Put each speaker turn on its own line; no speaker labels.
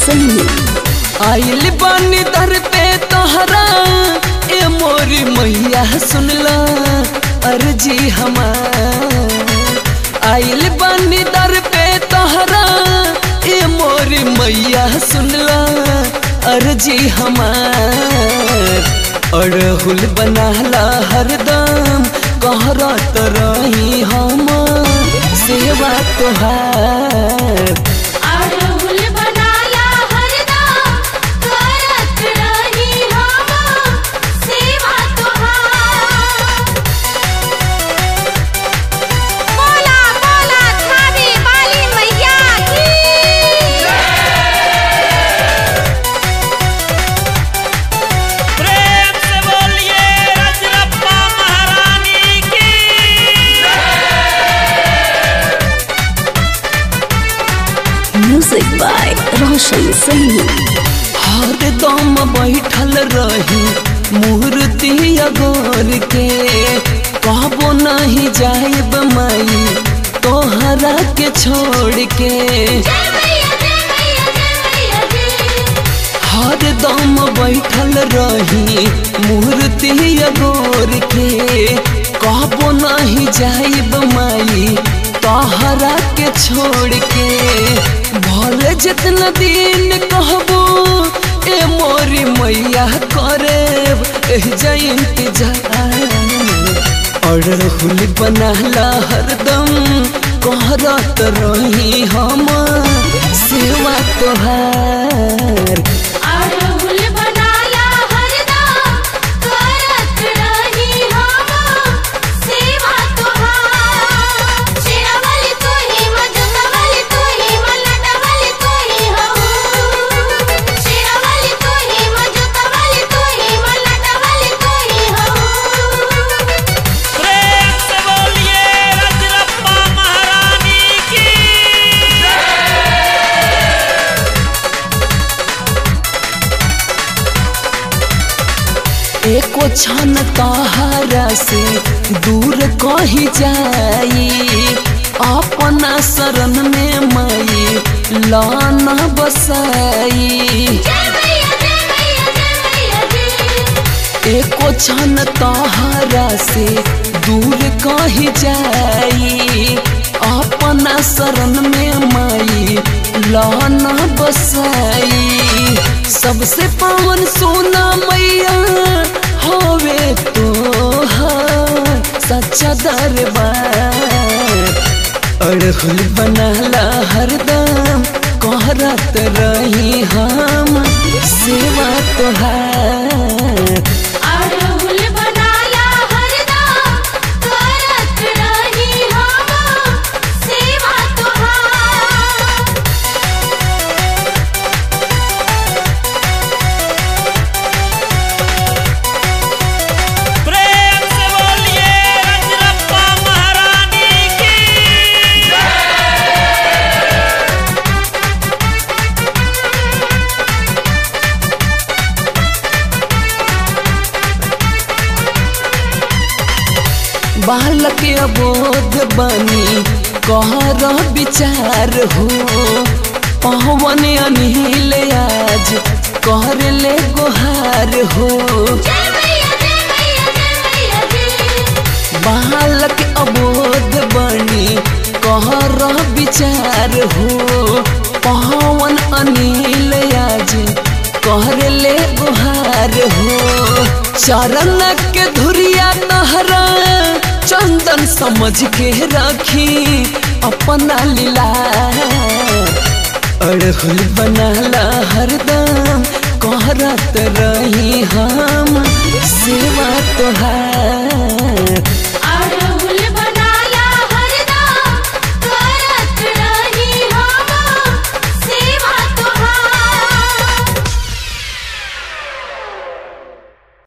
सही
आइल बानी दर पे तोहरा ए मोरी मैया सुनला अर्जी हमार आइल बानी दर पे तोहरा ए मोरी मैया सुनला अर्जी हमार अड़हुल बनाला हरदम कहरत रही हमार सेवा तोहार
अड़हुल बनाला हरदम करत रही हम सेवा तोहार बोला बोला थारी वाली मैया की
प्रेम से बोलिए रजरप्पा महारानी की
म्यूजिक बाय रोशन सही
हरदम बैठल रही मूर्ति अगोर के कहबो नहीं जाइब माई तोहरा के छोड़ के
जय मैया जय मैया जय मैया जी
हरदम बैठल रही मूर्ति अगोर के कहबो नहीं जाइब माई तोहरा के छोड़ के भले जितना दिन कहबो ए मोरी मैया करे जाई इंतजार अड़हुल बनाला हरदम कहरत रही हम सेवा तोहार
अड़हुल बनाला हरदम करत रही हम सेवा तोहार शेरावाली तू ही मजनवाली तू ही मलटवाली तू ही हो शेरावाली तू ही मजनवाली तू ही मलटवाली तू ही हो
प्रेम से बोलिए रजरप्पा महारानी की
एको क्षण तहारा से दूर कही जाई अपना शरण में माई लाना बसाई
जय मैया जय मैया जय मैया जी
एको क्षण तहारा से दूर कही जाई अपना शरण में माई लाना बसाई सबसे पावन सोना मैया होवे तो सच्चा दरबार अड़हुल बनाला हरदम कहरत रही हम सेवा तोहार
अड़हुल बनाला हरदम करत रही हम सेवा तोहार
प्रेम से बोलिए रजरप्पा महारानी की
बालक अबोध बनी कहर विचार हो पवन अनिल आज कर ले गोहार हो
जय मैया जय मैया जय मैया जी
बालक अबोध बनी कहर विचार हो पवन अनिल आज कर ले गुहार हो चरण के धुरिया तहरा चंदन समझ के रखी अपना लीला अड़हुल बनाला हरदम कहरत रही हम